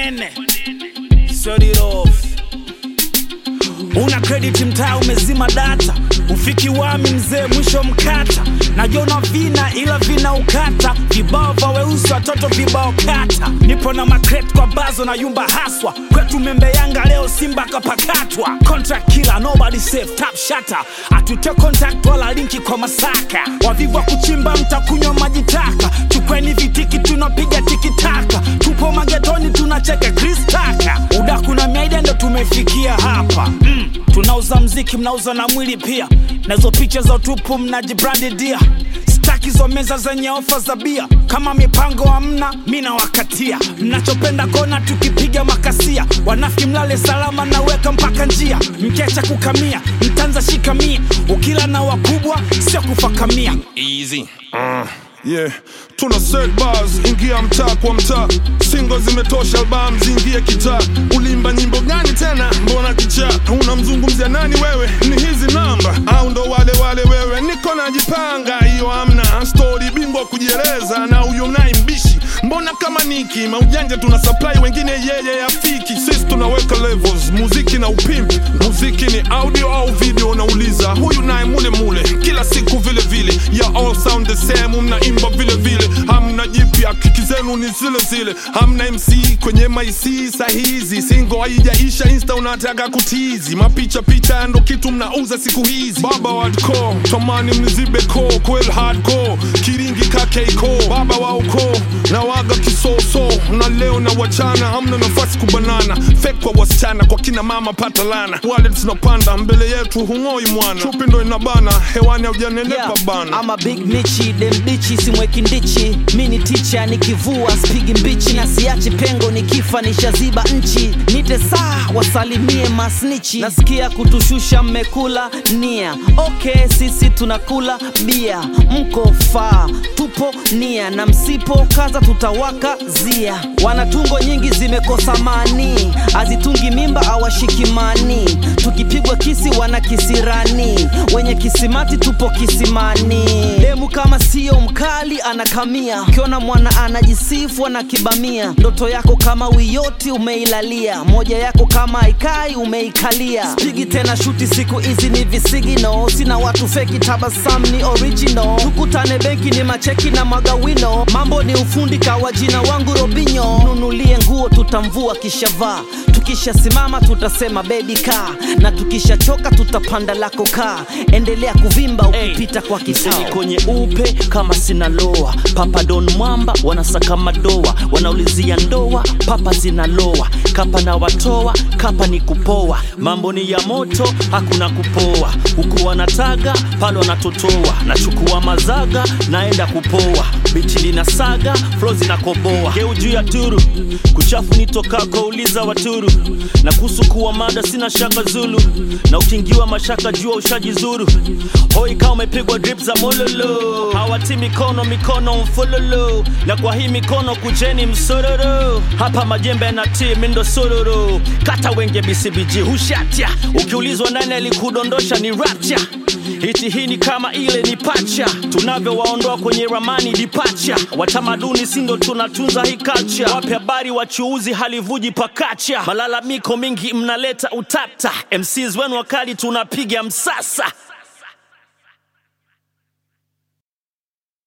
manene sodirof una credit mtaa umezima data ufiki wami mzee mwisho mkata najona vina ila vina ukata vibao vya weusi watoto vibao kata nipo na makret kwa bazo na yumba haswa kwetu membe yanga leo simba kapakatwa contract killer nobody safe tap shata atute contact wala linki kwa masaka wavivu wa kuchimba mtakunywa maji taka chukweni vitiki tunapiga tikitaka tupo magetoni tunacheka kristaka udaku na miaida ndo tumefikia hapa mm. tunauza mziki mnauza na mwili pia nazo picha za utupu mnajibrandidia staki zo meza zenye ofa za bia kama mipango hamna mi nawakatia mnachopenda kona tukipiga makasia wanafiki mlale salama naweka mpaka njia mkecha kukamia mtanza shikamia ukila na wakubwa sio kufakamia easy uh, yeah tuna set bars ingia mtaa kwa mtaa singo zimetosha album zingie kitaa ulimba nyimbo gani tena mbona kichaa unamzungumzia nani wewe ni hizi namba au ndo wale wale wewe niko najipanga hiyo amna stori bingwa kujieleza na huyo naye mbishi mbona kama niki maujanja tuna supply wengine yeye yafiki sisi tunaweka levels muziki na upimpi muziki ni audio au video nauliza huyu naye mule mule kila siku vile vile ya all sound the same mnaimba vile vile hamna jipya kiki zenu ni zile zile hamna mc kwenye maisi sahizi singo haijaisha insta unataka kutizi mapicha picha ndo kitu mnauza siku hizi baba wadco tamani mnizibe ko kwel hardcore kiringi kakeiko baba wa ukoo na waga kisoso na leo na wachana hamna nafasi kubanana fek kwa wasichana kwa kina mama pata lana wale tunapanda mbele yetu hung'oi mwana chupi ndo inabana hewani haujanenepa bana ama big michi demdichi simweki ndichi mi ni ticha nikivua spigi mbichi na siachi pengo nikifa nishaziba nchi nite saa wasalimie masnichi nasikia kutushusha mmekula nia okay sisi tunakula bia mko faa tupo nia na msipo kaza tutawaka zia wanatungo nyingi zimekosa mani azitungi mimba awashikimani tukipigwa kisi wana kisirani wenye kisimati tupo kisimani demu kama sio mkali anakamia ukiona mwana anajisifu anakibamia ndoto yako kama wiyoti umeilalia moja yako kama haikai umeikalia spigi tena shuti siku hizi ni visigino sina watu feki tabasam ni original tukutane benki ni macheki na magawino mambo ni ufundi kawa jina wangu robinyo nunulie nguo tutamvua kishavaa tukishasimama tutasema bebi kaa na tukishachoka tutapanda lako kaa endelea kuvimba ukipita kwa Mseni kisao kwenye upe kama sinaloa papa don mwamba wanasaka madoa wanaulizia ndoa papa zinaloa kapa na watoa kapa ni kupoa mambo ni ya moto hakuna kupoa huku wanataga pale wanatotoa nachukua mazaga naenda kupoa bichi lina saga flo zinakoboa geu juu ya turu kuchafu nitokako uliza waturu na kuhusu kuwa mada sina shaka zulu na ukingiwa mashaka jua ushaji zuru hoi kama umepigwa drip za mololo hawati mikono mikono mfololo na kwa hii mikono kujeni msororo hapa majembe na timi ndo sororo kata wenge bcbg hushatya ukiulizwa nani alikudondosha ni rapcha hiti hii ni kama ile ni pacha tunavyowaondoa kwenye ramani dipacha watamaduni sindo tunatunza hii culture wape habari wachuuzi halivuji pakacha malalamiko mingi mnaleta utata mcs wenu wakali tunapiga msasa